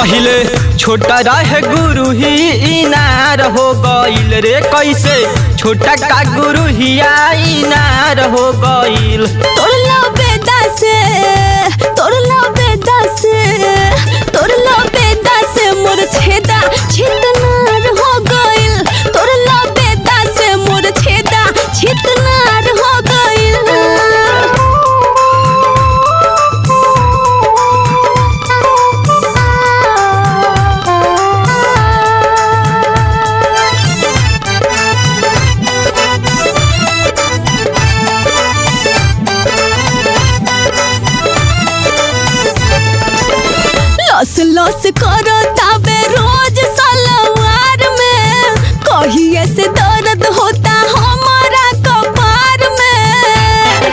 पहिले छोटा रहे गुरु ही इनार हो गईल रे कैसे छोटा का गुरु ही इनार हो गईल तोड़ला बेदा से तोड़ला बेदा से तोड़ला बेदा से मोर छेदा छितनार हो गइल तोड़ला बेदा से मोर छेदा छितनार हो लस लस करो ताबे रोज सलवार में कहिए से दर्द होता हमारा कपार में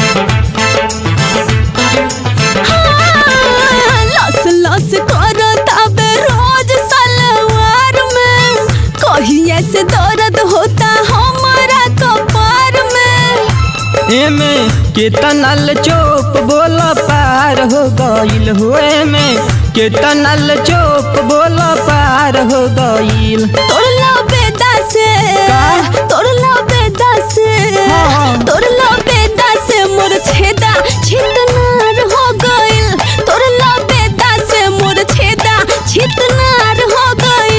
हाँ, लस लस करो ताबे रोज सलवार में कहिए से दर्द होता हमारा कपार में एमे केतनल चोप बोल पार हो गईल हो एमे केतनल चोप बोल पार हो गईल तोड़ला बेदा से का? तोड़ला बेदा से हाँ। तोड़ला बेदा से मोर छेदा छितनार हो गइल तोड़ला बेदा से मोर छेदा छितनार हो गइल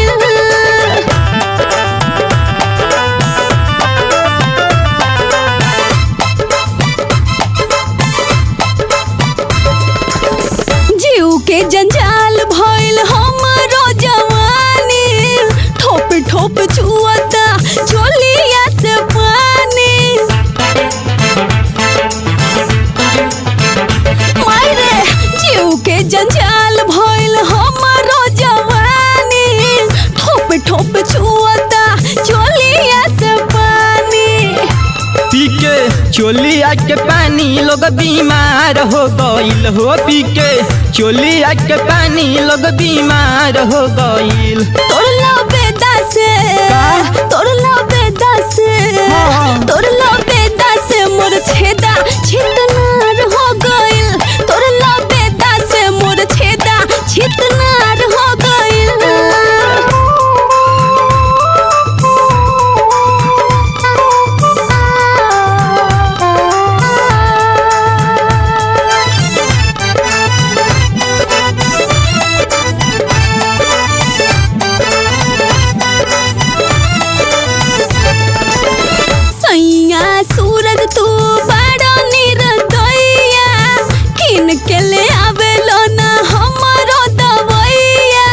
जीव के जंजाल भइल हमरो जवानी ठोप ठोप छुअता झोलिया से पानी मायरे जीव के जंजाल भइल हमरो जवानी ठोप ठोप छुअता झोलिया से पानी पी के चोलिया के पानी लोग बीमार हो गईल हो पी के चोलिया के पानी लोग बीमार हो गईल तोड़ला बेदा से का? तोड़ला बेदा से हाँ। तोड़ला बेदा से मोर छेदा छितनार हो गइल तोड़ला बेदा से मोर छेदा छितनार हो सैया सूरज तू बड़ा निर्दया किन के ले आवेलो ना हमरो दवैया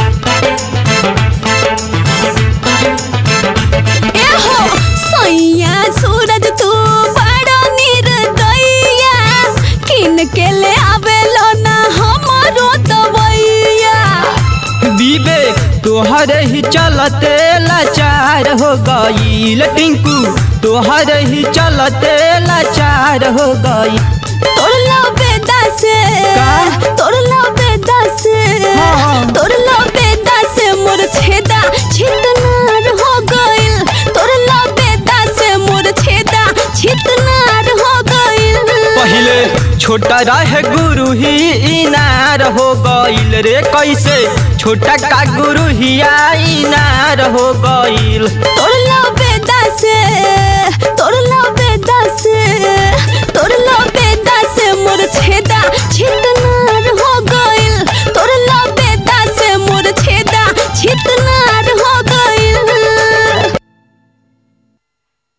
एहो सैया सूरज तू बड़ा निर्दया किन के ले आवेलो ना हमरो दवैया विवेक तोहर ही चलते लाचार हो गईल टिंकू तोहर ही चलते लाचार हो गई तोड़ला बेदा से का? तोड़ला बेदा से हाँ। तोड़ला बेदा से मोर छेदा छितनार हो गइल तोड़ला बेदा से मोर छेदा छितनार हो गइल पहिले छोटा रहे गुरु ही इनार हो गईल रे कैसे छोटा का गुरु ही इनार हो गईल तोड़ला